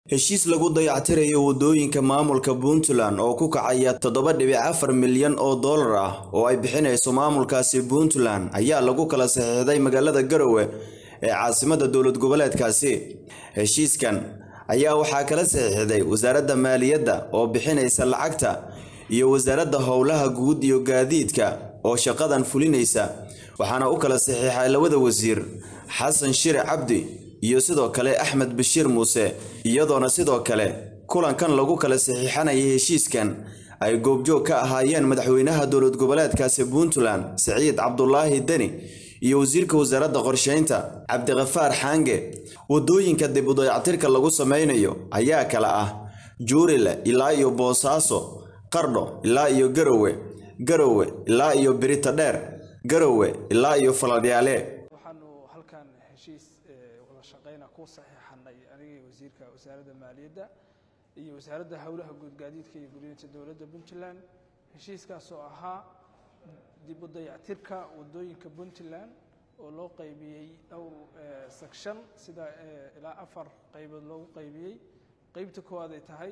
heshiis lagu dayactirayo waddooyinka maamulka puntland oo ku kacaya toddoba dhibic afar milyan oo dollar ah oo ay bixinayso maamulkaasi puntland ayaa lagu kala saxiixday magaalada garowe ee caasimadda dowlad goboleedkaasi heshiiskan ayaa waxaa kala saxiixday wasaaradda maaliyadda oo bixinaysa lacagta iyo wasaaradda howlaha guud iyo gaadiidka oo shaqadan fulinaysa waxaana u kala saxiixay labada wasiir xasan shire cabdi iyo sidoo kale axmed bashiir muuse iyadoona sidoo kale kulankan lagu kala saxiixanayay heshiiskan ay goobjoog ka ahaayeen madaxweynaha dowlad goboleedkaasi puntland siciid cabdulaahi deni iyo wasiirka wasaaradda qorsheynta cabdiqafaar xaange waddooyinka dib u dayactirka lagu sameynayo ayaa kala ah juurile ilaa iyo boosaaso qardho ilaa iyo garowe garowe ilaa iyo birita dheer garowe ilaa iyo faladyaale waxaanu halkan heshiis wada shaqeyna ku saxiixanay anigii wasiirka wasaaradda maaliyadda iyo wasaaradda howlaha guud gaadiidka iyo guriyinta dowladda puntland heshiiskaas oo ahaa dib u dayactirka waddooyinka puntland oo loo qaybiyey dhowr section sida ilaa afar qaybood loogu qaybiyey qeybta koowaad ay tahay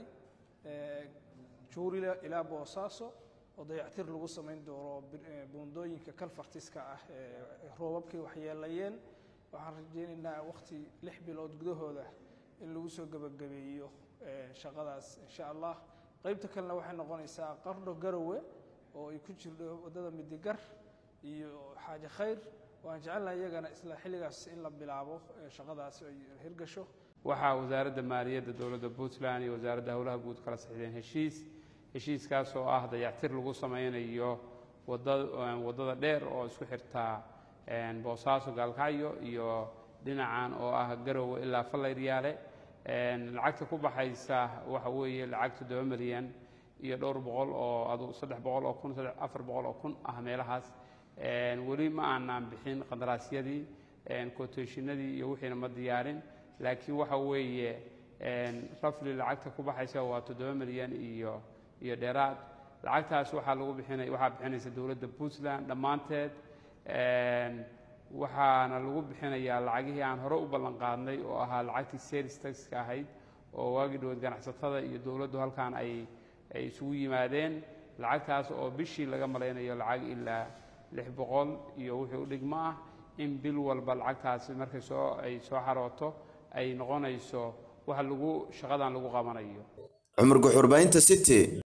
juurila ilaa boosaaso oo dayactir lagu samayn doono buundooyinka kalfartiska ah ee roobabkay waxyeelayeen waxaan rajeynaynaa waqti lix bilood gudahooda in lagu soo gebagabeeyo shaqadaas insha allah qeybta kalena waxay noqonaysaa qardho garowe oo ay ku jirto waddada midigar iyo xaaje khayr waan jecelnahay iyagana isla xilligaas in la bilaabo shaqadaas ay hirgasho waxaa wasaaradda maaliyadda dowladda puntland iyo wasaaradda howlaha guud kala saxiixdeen heshiis heshiiskaas oo ah dayactir lagu sameynayo waddada dheer oo isku xirtaa boosaaso gaalkacyo iyo dhinacan oo ah garowe ilaa fallayryaale lacagta ku baxaysa waxa weeye lacag toddoba milyan iyo dhowr boqol oo adu saddex boqol oo kun afar boqol oo kun ah meelahaas weli ma aanaan bixin qandaraasyadii quotationadii iyo wixiina ma diyaarin laakiin waxa weeye rafli lacagta ku baxaysa waa toddoba milyan iyo iyo dheeraad lacagtaas waxaa lagu bixinay waxaa bixinaysa dowladda puntland dhammaanteed waxaana lagu bixinayaa lacagihii aan hore u ballan qaadnay oo ahaa lacagtii sales taxka ahayd oo waagii dhaweed ganacsatada iyo dowladdu halkan ay ay isugu yimaadeen lacagtaas oo bishii laga malaynayo lacag ilaa lix boqol iyo wixii u dhigmo ah in bil walba lacagtaasi markay soo ay soo xarooto ay noqonayso waxa lagu shaqadan lagu qabanayo cumar guxurbaynta city